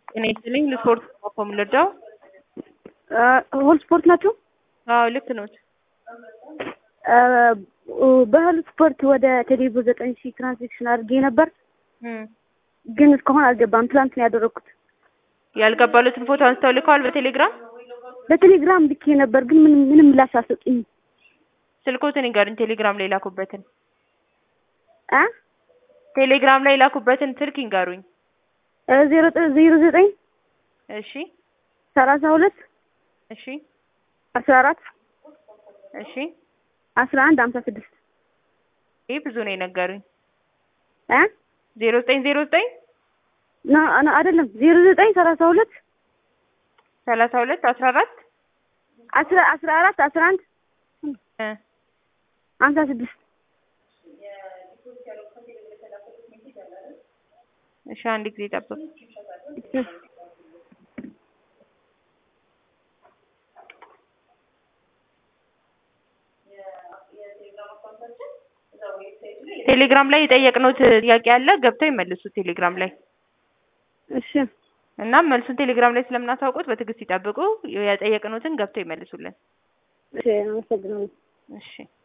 ጤና ይስጥልኝ ለስፖርት ኮም ልርዳው? ሆል ስፖርት ናቸው? አዎ ልክ ነዎት። በህል ስፖርት ወደ ቴሌብር ዘጠኝ ሺህ ትራንዛክሽን አድርጌ ነበር፣ እም ግን እስካሁን አልገባም። ትላንት ነው ያደረኩት። ያልገባሉትን ፎቶ አንስተው ልከዋል በቴሌግራም? በቴሌግራም ልኬ ነበር፣ ግን ምንም ምንም ምላሽ አልሰጡኝም። ስልኮትን ይንገሩኝ፣ ቴሌግራም ላይ ላኩበትን። አ ቴሌግራም ላይ ላኩበትን ስልክ ይንገሩኝ። ዜሮ ዜሮ ዘጠኝ እሺ ሰላሳ ሁለት እሺ አስራ አራት እሺ አስራ አንድ ሀምሳ ስድስት ይህ ብዙ ነው የነገሩኝ። አ ዜሮ ዘጠኝ ዜሮ ዘጠኝ ና ና አይደለም ዜሮ ዘጠኝ ሰላሳ ሁለት ሰላሳ ሁለት አስራ አራት አስራ አስራ አራት አስራ አንድ እ ሀምሳ ስድስት እሺ አንድ ጊዜ ጠብቅ። ቴሌግራም ላይ የጠየቅነው ጥያቄ አለ፣ ገብተው ይመልሱ ቴሌግራም ላይ እሺ እና መልሱን ቴሌግራም ላይ ስለምናሳውቁት በትዕግስት ይጠብቁ። የጠየቅኑትን ገብተው ይመልሱልን። እሺ አመሰግናለሁ። እሺ